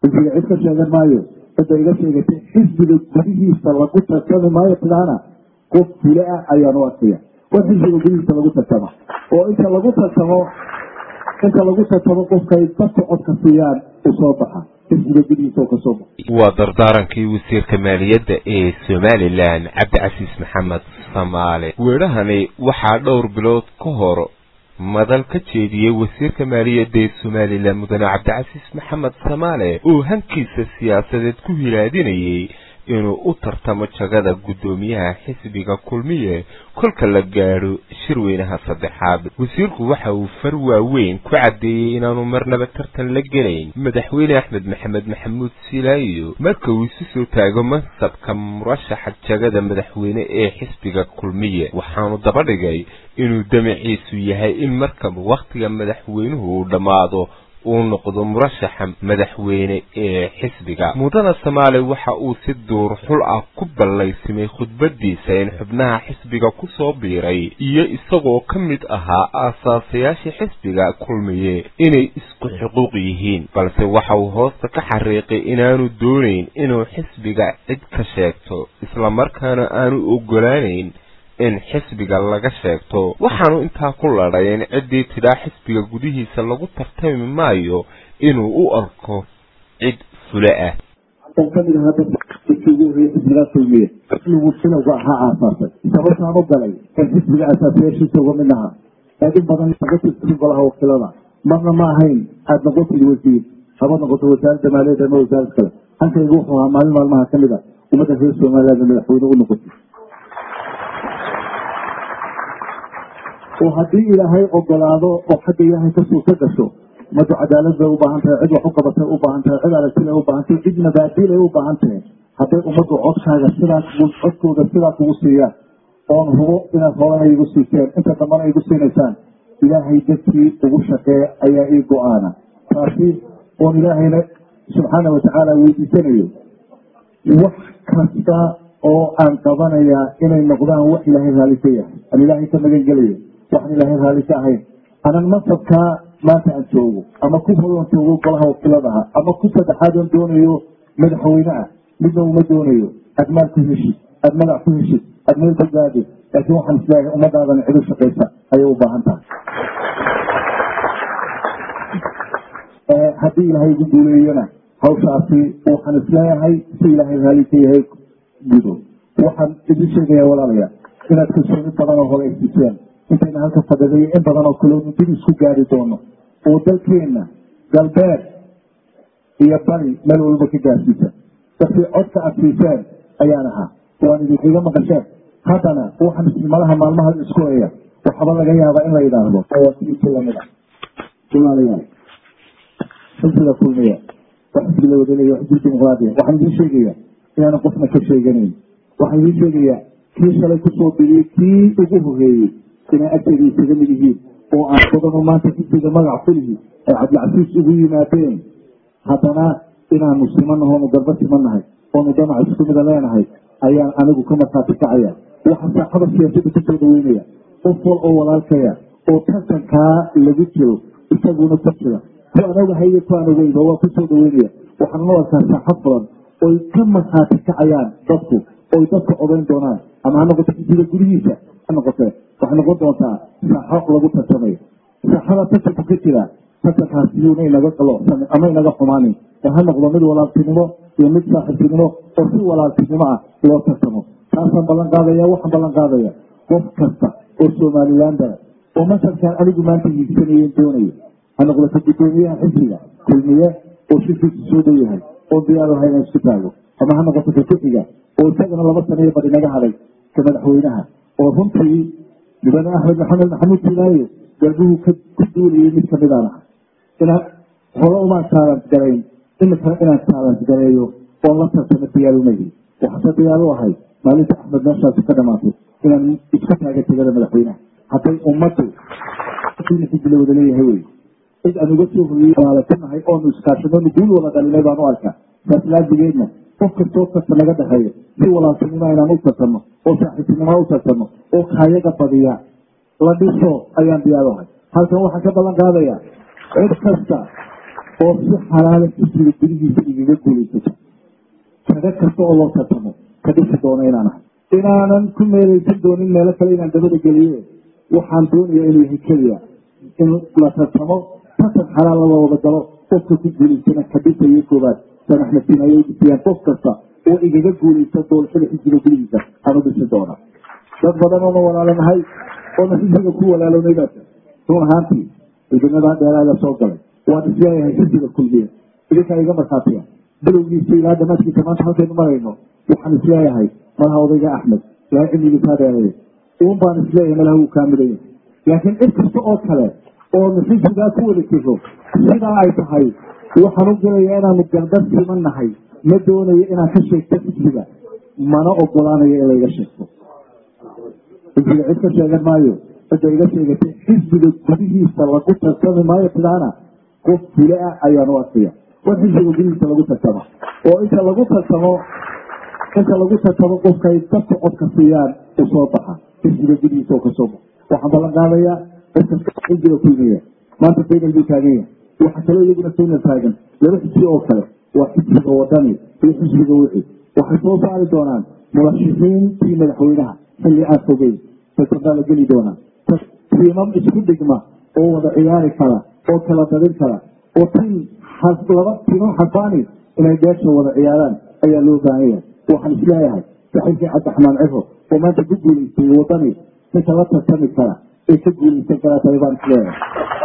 xisbiga cid ka sheegan maayo cidda iga sheegatay xisbiga gudihiisa lagu tartami maayo tidahana qof fule ah ayaan u arkaya war xisbiga gudihiisa lagu tartama oo inta lagu tartamo inta lagu tartamo qofkay dadka codka siiyaan u soo baxa xisbiga gudihiisa oo kasoo baxa waa dardaarankii wasiirka maaliyadda ee somalilan cabdicasiis maxamed samaale weerahani waxaa dhowr bilood ka hor madal ka jeediyey wasiirka maaliyadda ee somalilan mudane cabdicasiis maxamed samaale oo hankiisa siyaasadeed ku hilaadinayay inuu u tartamo jagada guddoomiyaha xisbiga kulmiye kolka la gaadho shirweynaha saddexaad wasiirku waxa uu far waaweyn ku caddeeyey inaanu marnaba tartan la gelayn madaxweyne axmed maxamed maxamuud silaayo marka uu isu soo taago mansabka murashaxa jagada madaxweyne ee xisbiga kulmiye waxaanu daba dhigay inuu damaciisu yahay in markaba wakhtiga madaxweynuhu uu dhammaado uu noqdo murashaxa madaxweyne ee xisbiga mudana samaale waxa uu si duur xul ah ku ballaysimay khudbadiisa in xubnaha xisbiga ku soo biiray iyo isagoo ka mid ahaa aasaasayaashii xisbiga kulmiye inay isku xuquuq yihiin balse waxa uu hoosta ka xariiqay inaanu doonayn inuu xisbiga cid ka sheegto islamarkaana aanu ogolaanayn in xisbiga laga sheegto waxaanu intaa ku ladhay in ciddii tidhaa xisbiga gudihiisa lagu tartami maayo inuu u arko cid fule ah oo kamid ahaa dadkii ugu horreeyey xisbigaa kulmiye xisbigu bilowga ahaa aasaasay sababtaan u galay in xisbiga asaasayaashiisa uga mid ahaa ee in badan laga tirtirin golaha wakiilada marna ma ahayn aada noqotid wasiir haba noqoto wasaaradda maaliyadda ama wasaarad kale hankaygu wuxuu ahaa maalin maalmaha kamid a ummadda reer somaliland madaxweyne u noqotay oo haddii ilaahay ogolaado oo xagga ilaahay ka suurto gasho ummaddu cadaalad bay u baahan tahay cid wax u qabatay u baahan tahay cid aragtile u baahan tahay cid mabaadilay u baahan tahay hadday ummaddu codkaaga sidaa kugu codkooda sidaa kugu siiyaan oon hubo inaad horana igu siiseen inta dambana igu siinaysaan ilaahay dadkii ugu shaqeeya ayaa ii go-aana taasi oon ilaahayna subxaana watacaala weydiisanayo wax kasta oo aan qabanayaa inay noqdaan wax ilaahay raalli ka yahay aan ilaahay ka magan gelayo waxaan ilaahay raalli ka ahayn anan masabkaa maanta aan joogo ama ku horan joogo golaha wakiiladaha ama ku saddexaad oon doonayo madaxweyne ah midna uma doonayo aad maal ku heshid aad magac ku heshid aad meel badbaadi laakiin waxaan isleeyahay ummadaadan cid u shaqaysa ayay u baahan tahay haddii ilaahay igu duuleeyana hawshaasi waxaan isleeyahay si ilaahay raalli ka yahay gudo waxaan idin sheegaya walaalayaa inaad kalsooni badan oo hore siiseen intayna halka fadhiday in badan oo kale dib isku gaari doono oo dalkeenna galbeed iyo bari meel walba ka gaarsiisa dadkii codka aad siiseen ayaan ahaa waan idinkiga maqasheen haddana waxaan ismalaha maalmaha isku eya waxaba laga yaabaa in la yidhaahdo awaakiilkii lamid ah walaalayaal xisbiga kulmiya waa xisbi la wadanaya waa xisbi dimuqraadiya waxaan idin sheegaya inaana qofna ka sheeganayn waxaan idin sheegayaa kii shalay kusoo biriyey kii ugu horeeyey inay agteeda isaga mid yihiin oo aan badano maanta xisbiga magac kulihi ay cabdilcasiis ugu yimaadeen haddana inaanu simanaho onu garba simanahay oonu damac isku mida leenahay ayaan anigu ka markhaati kacaya waxaa saaxada siyaasadda kusoo dhaweynaya qof wal oo walaalkaya oo tartankaa lagu jiro isaguna ku jira ku aan ogahay iyo ku aan ogeyba waa kusoo dhaweynaya waxaan u arkaa saaxad badan oy ka markhaati kacayaan dadku oy dadka odayn doonaan ama ha noqoto xisbiga gudihiisa ha noqotee waxay noqon doontaa saaxo lagu tartamayo saaxada tartanku ka jira tartankaas iyuuna inaga qaloosanin ama inaga xumaanin ee ha noqdo mid walaaltinimo iyo mid saaxiibtinimo oo si walaaltinimo ah loo tartamo taasaan ballan qaadaya waxaan ballan qaadaya qof kasta oo somalilandana oo masarkaan anigu maanta hiigsanayen doonayo ha noqdato guddoomiyaha xisbiga kulmiye oo shirkiisu soo dhow yahay oo diyaar lahay inaan isku taago ama ha noqoto kakuxiga oo isagana laba sanayo bad inaga haday ka madaxweynaha oo runtii mudane axmed maxamed maxamuud silaayo galbuhu ku duulayay mid kamidaan ah inaan hore umaan taalans garayn imikana inaan taalans gareeyo oon la tartamo diyaarumayhi waxaase diyaar u ahay maalinta axmed meeshaasi ka dhamaatay inaan isku taaga tegada madaxweynaha hadday ummaddu xisbi la wada leeyahay wey cid aan uga soo horiyey waalakanahay oonu iskaashadonu guul wada dhalinay baan u arkaa saas laajigeedna qof kastoo kasta naga dhexeeya si walaaltinimo inaan u tartano oo saaxiibtinimo u tartano oo kaayaga badiya la dhiso ayaan diyaar ahay halkan waxaan ka ballan qaadaya cid kasta oo si xalaala xisbiga gudihiisa igaga guulaysato kaga kasta oo loo tartamo ka dhisi doono inaan ahay inaanan ku meelaysan doonin meelo kale inaan dabada geliye waxaan doonaya inuu yahay keliya in la tartamo tartan xalaal la wada galo qofka ku guulaysana ka dhisayo koobaad san axmed siin ayay dhisiyaan qof kasta oo igaga guulaysa doorashada xisbiga gudihiisa aan u dhisi doona dad badan oona walaalanahay oona xisbiga ku walaalownay baa run ahaantii ciidamada dheeraada soo galay waan isleeyahay xisbiga kulmiye idinkaa iga markhaatiya bilowgiisa ilaa dhammaadkiisa maanta halkaynu marayno waxaan isleeyahay malaha odayga axmed ilaa cimigiisaa dheereeya uun baan isleeyahay malaha wuu kaamilaya laakiin cid kasta oo kale oonu xisbigaa ku wada jiro sidaa ay tahay waxaan u gelayaa inaanu gardar siman nahay ma doonayo inaan ka sheegto xisbiga mana ogolaanayo in layga sheegto xisbiga cid ka sheegan maayo cidda iga sheegatay xisbiga gudihiisa lagu tartami maayo sidaana qof fule ah ayaan u arkaya war xisbiga gudihiisa lagu tartama oo inta lagu tartamo inta lagu tartamo qofkay dadka codka siiyaan u soo baxa xisbiga gudihiisa oo kasoo baxa waxaan ballan qaadayaa dadka xisbiga kulmiya maanta faynal buu taagan yahay waxa kaloo iyaguna faynal taagan laba xisbi oo kale waa xisbiga wadani iyo xisbiga wixi waxay soo saari doonaan murashixiintii madaxweynaha xilli aan fogeyn tartanbaa la geli doonaa tiimam isku dhigma oo wada ciyaari kara oo kala dadin kara oo tiim laba tiimam xasaani inay beesha wada ciyaaraan ayaa loo baahan yahay waxaan isleeyahay saxiibkii cabdiraxmaan cifo oo maanta ku guulaystay wadani ninka la tartami kara ee ka guulaysan karaa tahay baan isleeyahay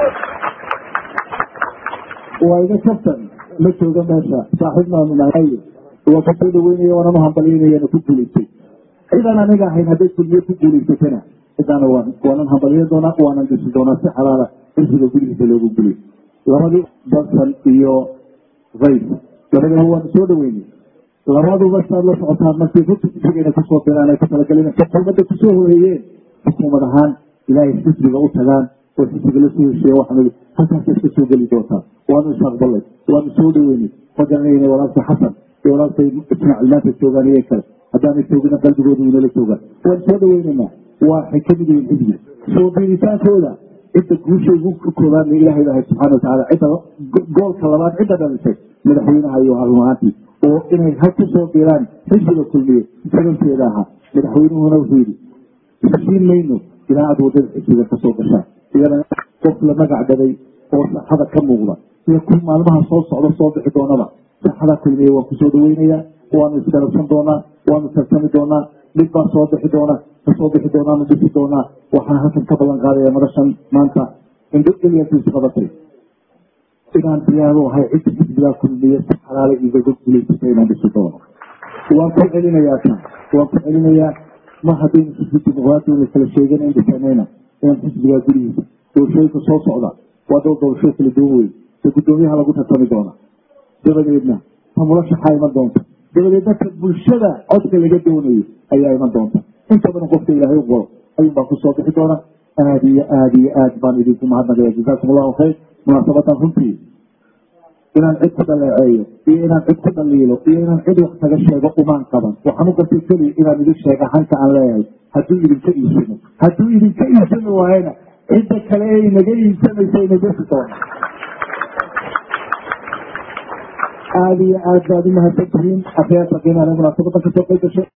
waa iga kabtan ma jooga meesha saaxiibnaanu nahay waa ku soo dhaweynaya waananu hambalyaynayana ku guulaystay cidaan aniga ahayn hadday kulmiye ku guulaysatana cidaana waan waanan hambalyan doonaa waanan dhisi doonaa si xalaala xisbiga gudihiisa loogu guliy labadii barsan iyo kays labadaba waanu soo dhaweynay labaduba saad la socotaan markii rutigana kusoo diraan ay ku talagalin xukuumadda kusoo horeeyeen xukuumad ahaan ilaahay xisbiga u tagaan oo xisbiga lasoo heshiiya waxaan halkaasay iska soo geli doontaa waanu isaqbalay waanu soo dhaweynay ma garanayna walaalkay xasan iyo walaalkay ismaaciil maanta joogaan iyo kale haddaanay joogina qalbigooda inala joogaan waan soo dhaweynaynaa waxay ka mid yihiin xisbiga soo biiritaankooda cidda guusha ugu koobaadna ilahay bahay subxana watacaala cidda goolka labaad cidda dhalisay madaxweynaha iyo harumahaantii oo inay ha ku soo biiraan xisbiga kulmiye sababteeda ahaa madaxweynuhuna wuxuu yidhi isiin mayno ilaa aad wadada xisbiga kasoo gashaan iyadana qof la magac dhaday oo saxada ka muuqda iyo ku maalmaha soo socda soo bixi doonaba saxada kulmiye waan kusoo dhaweynayaa waanu isgarabsan doonaa waanu tartami doonaa mid baa soo bixi doona kasoo bixi doonaanu dhisi doonaa waxaan halkan ka ballan qaadaya madashan maanta indho elyantiisu qabatay inaan diyaaro ahay cidda xisbigaa kulmiye si xalaala igaga guulaysata inaan dhisi doono waan ku celinayaa kan waan ku celinayaa ma haddaynu xisbi dimuqraadiya la kala sheegana in dhisanayna inaan xisbigaa gudihiisa doorashooyinka soo socda waa doo doorashooy kala duwan wey se guddoomiyaha lagu tartami doona dabadeedna ta murashaxaa iman doonta dabadeed dadka bulshada codka laga doonayo ayaa iman doonta inta badan qofka ilaahay u qoro ayuun baa kusoo bixi doona aada iyo aada iyo aad baan idinku mahadnaqaya jazaakum allahu khayr munaasabadan runtii inaan cid ku dhaleeceeyo iyo inaan cid ku dhaliilo iyo inaan cid wax kaga sheego umaan qaban waxaan u gartay keliya inaan idin sheega hanka aan leeyahay hadduu idinka iibsano hadduu idinka iibsani waayana cidda kale ee inaga iibsanaysa ina desi doona aada iyo aad baad u mahadsan tihiin akhyaarta qiimaha munaasabadan kasoo qayb gashay